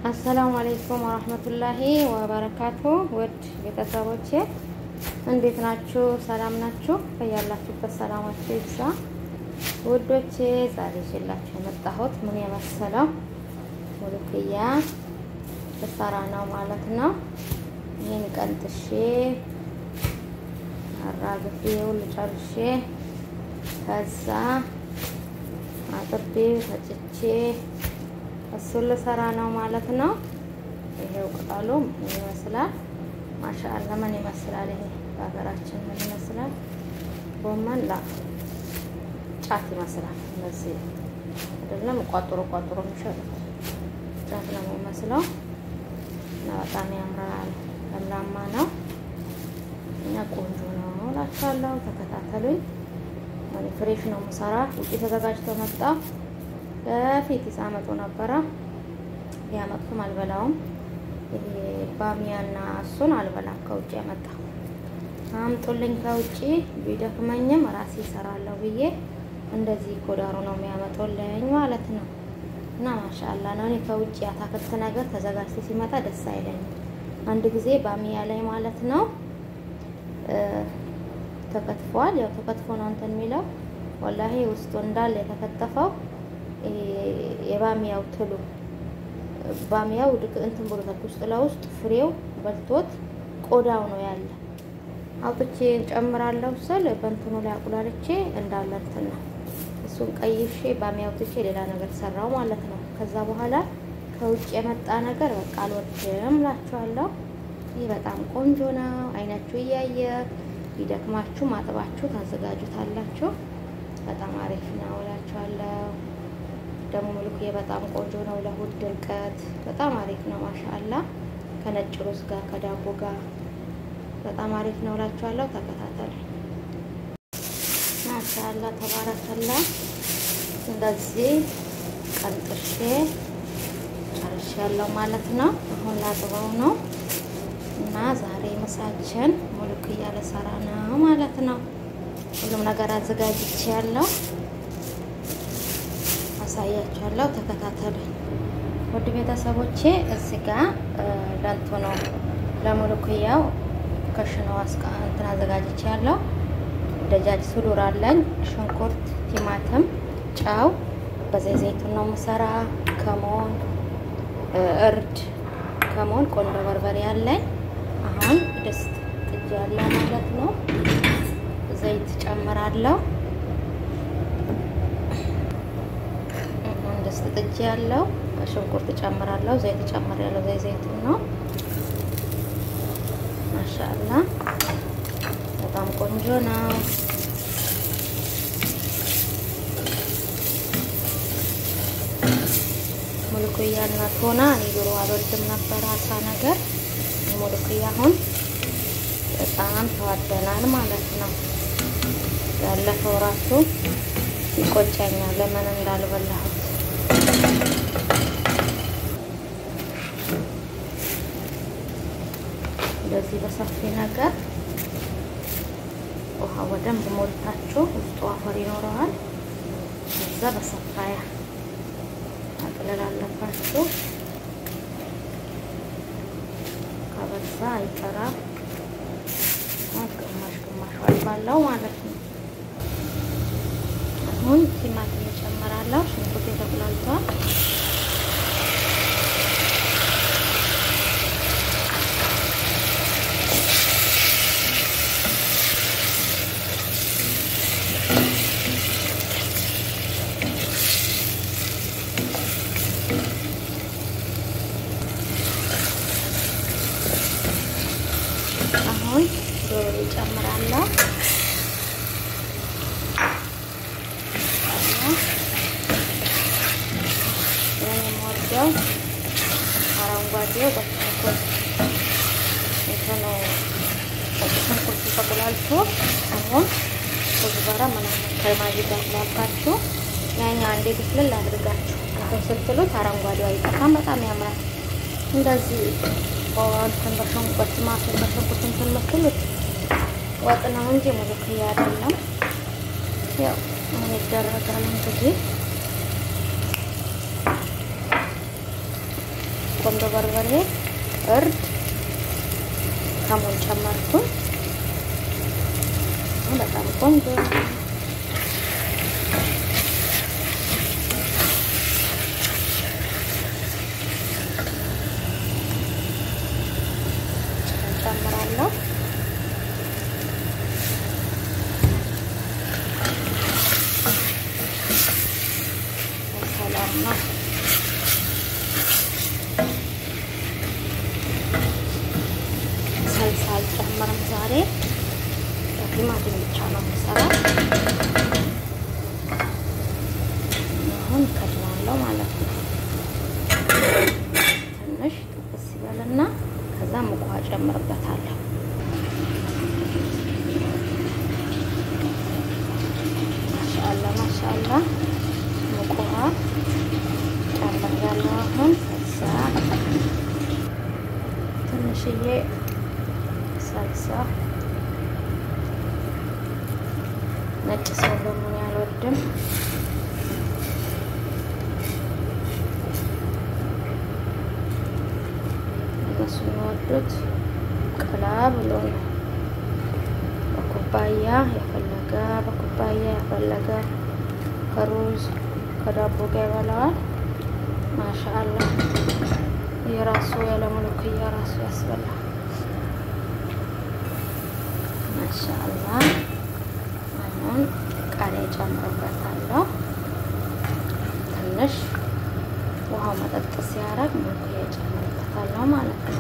አሰላሙ አለይኩም ወረህመቱላሂ ወበረካቱ። ውድ ቤተሰቦቼ እንዴት ናችሁ? ሰላም ናችሁ? በያላችሁበት ሰላማችሁ ይብዛ። ውዶቼ ዛሬ ይዤላችሁ የመጣሁት ምን የመሰለው ሙሉክያ ልሰራ ነው ማለት ነው። ይህን ቀንጥሼ አራግፌ ሁሉ ጨርሼ ከዛ አጥቤ ፈጭቼ እሱን ልሰራ ነው ማለት ነው። ይሄው ቅጠሉ ምን ይመስላል? ማሻአላ ምን ይመስላል? ይሄ በሀገራችን ምን ይመስላል? ጎመን ላ ጫት ይመስላል። እንደዚህ አይደለም፣ ቋጥሮ ቋጥሮ የሚሸጡት ጫት ነው የሚመስለው እና በጣም ያምራል። ለምላማ ነው እና ቆንጆ ነው እላችኋለሁ። ተከታተሉኝ። እኔ ፍሬሽ ነው የምሰራ። ውጭ ተዘጋጅቶ መጣ በፊት ይሳመጡ ነበረ። ያመጡትም አልበላውም። ይሄ ባሚያና እሱን አልበላም። ከውጭ ያመጣ አምጡልኝ ከውጭ ቢደክመኝም ራሴ ይሰራለሁ ብዬ እንደዚህ ኮዳሩ ነው የሚያመጡልኝ ማለት ነው። እና ማሻአላ ነው። እኔ ከውጭ አታክልት ነገር ተዘጋጅቶ ሲመጣ ደስ አይለኝም። አንድ ጊዜ ባሚያ ላይ ማለት ነው ተከትፏል። ያው ተከትፎ ነው እንትን የሚለው ወላሂ ውስጡ እንዳለ የተከተፈው የባሚያው ትሉ ባሚያው ድቅ እንትን ብሎታል። ውስጥ ለውስጥ ፍሬው በልቶት ቆዳው ነው ያለ። አውጥቼ ጨምራለሁ ስል በእንትኑ ላይ አቁላልቼ እንዳለ እንትን ነው እሱን ቀይሼ ባሚያው አውጥቼ ሌላ ነገር ሰራው ማለት ነው። ከዛ በኋላ ከውጭ የመጣ ነገር በቃ አልወድም እላችኋለሁ። ይህ በጣም ቆንጆ ነው። አይናችሁ እያየ ቢደክማችሁ ማጥባችሁ ታዘጋጁታላችሁ። በጣም አሪፍ ነው እላችኋለሁ። ደግሞ ሙሉክዬ በጣም ቆንጆ ነው። ለሆድ ድርቀት በጣም አሪፍ ነው። ማሻአላ ከነጭ ሩዝ ጋር ከዳቦ ጋር በጣም አሪፍ ነው እላችኋለሁ። ተከታተሉ። ማሻአላ ተባረከላ። እንደዚህ ቀንጥሼ ጨርሻለሁ ማለት ነው። አሁን ላጥበው ነው እና ዛሬ ምሳችን ሙሉክያ ልሰራ ነው ማለት ነው። ሁሉም ነገር አዘጋጅቼ ያለው አሳያችኋለሁ። ተከታተሉ ውድ ቤተሰቦቼ። እዚህ ጋር ለንቶ ነው ለሙሉክያው ከሽኖ አስቃ እንትን አዘጋጅቼ ያለው ደጃጅ ሱሉር አለኝ፣ ሽንኩርት፣ ቲማቲም፣ ጨው በዘይ ዘይቱን ነው የምሰራ። ከሞን እርድ፣ ከሞን ቆንጆ በርበሬ አለኝ። አሁን ድስት ጥጃ ያለው ማለት ነው። ዘይት ጨምራለሁ። ድስት ጥጄ ያለው ሽንኩርት ጨምራለሁ። ዘይት ጨምር ያለው ዘይ ዘይቱን ነው። ማሻአላ በጣም ቆንጆ ነው። ሙሉክያ እና ቶና እኔ ድሮ አልወድም ነበር አሳ ነገር። ሙሉክያ አሁን በጣም ተዋደናል ማለት ነው። ያለፈው ራሱ ይቆጨኛል ለምን እንዳልበላሁት እንደዚህ በሰፊ ነገር ውሃ በደንብ ሞልታችሁ ውስጡ አፈር ይኖረዋል። ከዛ በሰፋያ ማቅለል አለባችሁ። ከበዛ አይቀራም። ግማሽ ግማሽ ባለው ማለት ነው። አሁን ቲማቲም እጨምራለሁ። ሽንኩርት የተቁላልቷል። አሁን ዶሮ እጨምራለሁ። የምወደው አረንጓዴው በሽንኩርት እንትኑ ሽንኩርቱ ተቆላልቶ አሁን ኩዝበራ ምናምን ከማጂ ጋር ስላባችሁ ያኛ አንዴ ብስልል አድርጋችሁ እንትን ስትሉት አረንጓዴው አይጠፋም። በጣም ያምራል። እንደዚህ እንትን በሽንኩርት ማሱን በሽንኩርት እንትን መስሉት ወጥ ነው እንጂ ሙሉክያ አይደለም። ያው ምን ይደረጋል እንግዲህ ቆንዶ በርበሬ፣ እርድ፣ ከሙን ጨመርኩኝ። በጣም ቆንጆ ጨምራለሁ። ሰላም ነው። ሰልሳ አልጨምርም ዛሬ በቲማቲም ብቻ ነው የምሰራው። አሁን ከድናለሁ ማለት ነው። ትንሽ ጥብስ ይበልና ከዛ ሙቅ ውሃ ጨምርበታለሁ። ማሻአላ ማሻአላ ሙቅ ውሃ ጨምሬያለሁ። አሁን ሰልሳ ትንሽዬ ሰልሳ ነጭ ሰው ደግሞ አልወድም። እነሱ የሚወዱት ቀላ ብሎ ነው። በኩባያ የፈለገ በኩባያ የፈለገ ከሩዝ ከዳቦ ጋር ይበላዋል። ማሻአላ የራሱ ያለሙልክያ ራሱ ያስበላል። ማሻአላ አሁን ቃሪያ ጨምርበታለሁ። ትንሽ ውሃው መጠጥ ሲያደርግ ሙልክያ ጨምርበታለሁ ማለት ነው።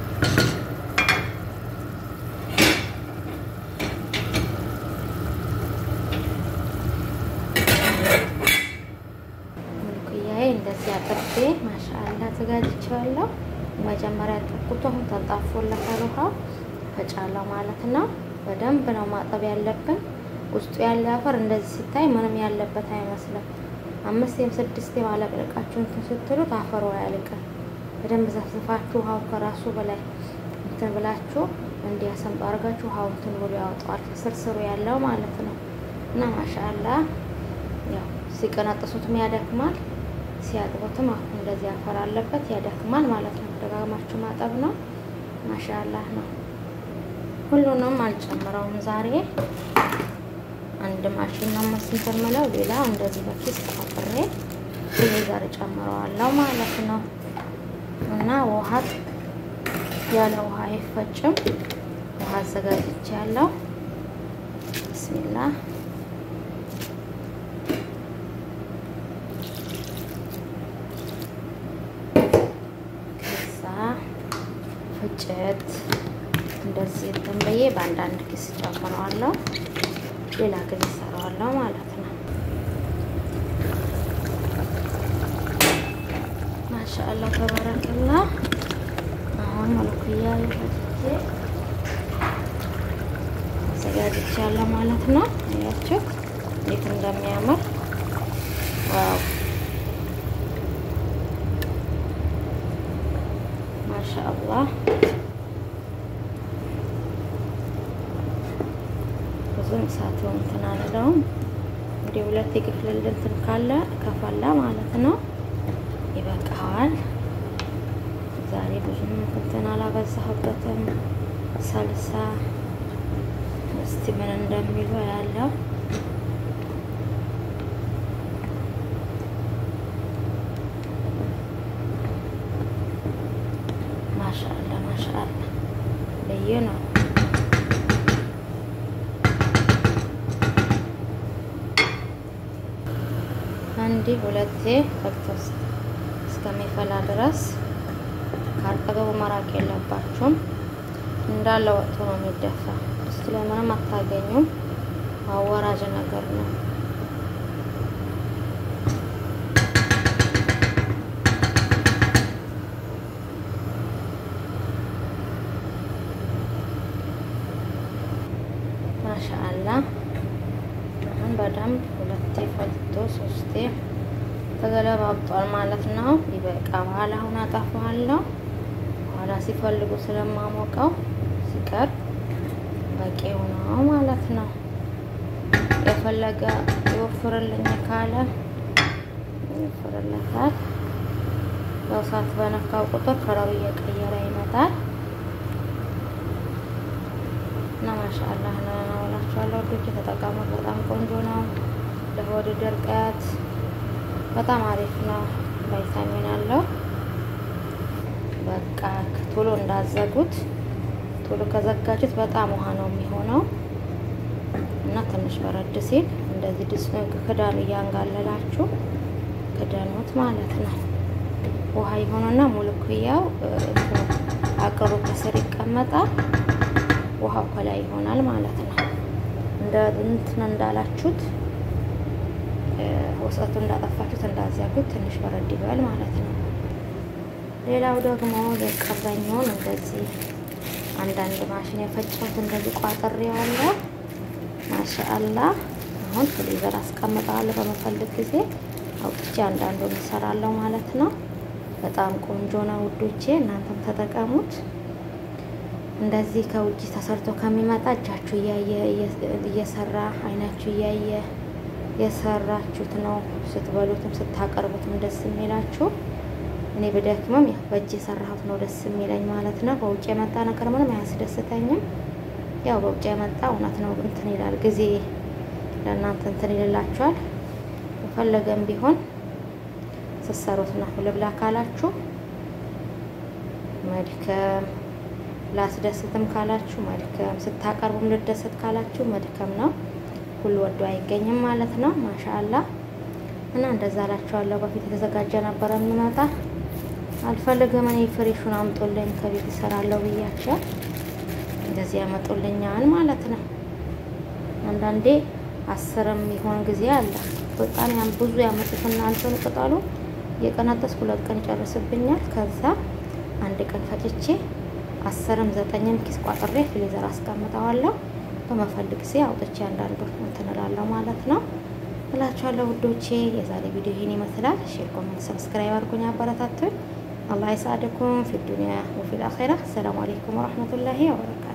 ሙልክያዬ እንደዚህ አጥቤ ማሻአላ አዘጋጅቼዋለሁ። መጀመሪያ ያጠብኩት አሁን ተንጣፎለታል ውሃው ፈጫለሁ ማለት ነው። በደንብ ነው ማጠብ ያለብን። ውስጡ ያለ አፈር እንደዚህ ሲታይ ምንም ያለበት አይመስልም። አምስቴም ስድስቴም አለቅልቃችሁ እንትን ስትሉት አፈሩ አያልቅም። በደንብ ዘፍዝፋችሁ ውሃው ከራሱ በላይ እንትን ብላችሁ እንዲያሰምጡ አድርጋችሁ ውሃው እንትን ብሎ ያወጣዋል። ስርስሩ ያለው ማለት ነው። እና ማሻአላ ያው ሲቀነጥሱትም ያደክማል፣ ሲያጥቡትም አሁን እንደዚህ አፈር አለበት ያደክማል ማለት ነው። ደጋግማችሁ ማጠብ ነው። ማሻአላ ነው። ሁሉንም አልጨምረውም ዛሬ አንድ ማሽን ነው መስንተር ምለው ሌላ እንደዚህ በኪስ ተፈጥሬ ይሄ ጋር ጨምረዋለሁ ማለት ነው። እና ውሃ ያለ ውሃ አይፈጭም። ውሃ አዘጋጅቼ ያለው ብስሚላ ከዛ ፍጭት እንደዚህ እንትን ብዬ በአንዳንድ ኪስ ጨምረዋለሁ። ሌላ ጊዜ እሰራዋለሁ ማለት ነው። ማሻአላ ተባረከላ። አሁን መልኩያ ይፈትቼ አዘጋጅቻለሁ ማለት ነው። አያችሁ እንዴት እንደሚያምር ዋው! ማሻአላህ ብዙም እሳቱ እንትን አልለውም። እንግዲህ ሁለት የክፍልል እንትን ካለ ከፈላ ማለት ነው ይበቃዋል። ዛሬ ብዙም እንትን አላበዛሁበትም። ሰልሳ እስቲ ምን እንደሚሉ ያለው ማሻአላ ማሻአላ ልዩ ነው። አንዴ ሁለቴ ፈቅቶ እስከሚፈላ ድረስ ካጠገቡ መራቅ የለባችሁም። እንዳለ ወጥቶ ነው የሚደፋ። ድስቱ ላይ ምንም አታገኙም። አወራጅ ነገር ነው። ማሻአላ አሁን በደንብ ሁለቴ ፈልቶ ሶስቴ ተገለባብጧል ማለት ነው። ይበቃዋል። አሁን አጠፋዋለሁ። በኋላ ሲፈልጉ ስለማሞቀው ሲቀር በቂው ነው ማለት ነው። የፈለገ ይወፍርልኝ ካለ ይወፍርለታል። ያው እሳት በነካው ቁጥር ከለሩ እየቀየረ ይመጣል እና ማሻአላህ ነው እላችኋለሁ። ወዶች የተጠቀሙት በጣም ቆንጆ ነው። ለሆድ ድርቀት በጣም አሪፍ ነው። ቫይታሚን አለው። በቃ ቶሎ እንዳዘጉት ቶሎ ከዘጋጁት በጣም ውሃ ነው የሚሆነው እና ትንሽ በረድ ሲል እንደዚህ ድስ ክዳኑ እያንጋለላችሁ ክዳኑት ማለት ነው። ውሃ የሆነና ሙልኩያው አቅሩ ከስር ይቀመጣል። ውሃው ከላይ ይሆናል ማለት ነው። እንደ እንትን እንዳላችሁት ወሰቱ እንዳጠፋችሁት እንዳዘጉት ትንሽ በረድ ይበል ማለት ነው። ሌላው ደግሞ የቀረኘውን እንደዚህ አንዳንድ ማሽን የፈጨሁት እንደዚህ ቋጥሬዋለሁ። ማሻአላህ አሁን ፍሪዘር አስቀምጠዋለሁ። በመፈልግ ጊዜ አውጥቼ አንዳንዱን እሰራለሁ ማለት ነው። በጣም ቆንጆ ነው ውዶቼ፣ እናንተም ተጠቀሙት። እንደዚህ ከውጭ ተሰርቶ ከሚመጣ እጃችሁ እያየ እየሰራ አይናችሁ እያየ የሰራችሁት ነው ስትበሉትም ስታቀርቡትም ደስ የሚላችሁ። እኔ ብደክምም ያው በእጅ የሰራሁት ነው ደስ የሚለኝ ማለት ነው። በውጭ የመጣ ነገር ምንም አያስደስተኝም። ያው በውጭ የመጣ እውነት ነው እንትን ይላል፣ ጊዜ ለእናንተ እንትን ይልላችኋል። የፈለገም ቢሆን ስትሰሩት ነው ልብላ ካላችሁ መድከም፣ ላስደስትም ካላችሁ መድከም፣ ስታቀርቡም ልደሰት ካላችሁ መድከም ነው። ሁሉ ወዶ አይገኝም ማለት ነው። ማሻአላ እና እንደዛ አላችኋለሁ። በፊት የተዘጋጀ ነበረ የሚመጣ አልፈልግም እኔ ፍሬሹን አምጦልኝ ከቤት እሰራለሁ ብያቸው እንደዚህ ያመጡልኛል ማለት ነው። አንዳንዴ አስርም ይሆን ጊዜ አለ። በጣም ያም ብዙ ያመጡትና አንተን ቅጠሉ የቀነጠስ ሁለት ቀን ይጨርስብኛል። ከዛ አንድ ቀን ፈጭቼ አስርም ዘጠኝም ኪስ ቋጥሬ ፍሪዘር አስቀምጠዋለሁ። በመፈልግ ጊዜ አውጥቼ አንዳንዱ እንትን እላለሁ ማለት ነው እላችኋለሁ ውዶቼ። የዛሬ ቪዲዮ ይህን ይመስላል። ሼር፣ ኮሜንት፣ ሰብስክራይብ አድርጉኝ፣ አበረታቱኝ። አላህ ይስዓድኩም ፊ ዱንያ ወፊል አኺራ። ሰላም አለይኩም ወረህመቱላሂ ወበረካቱ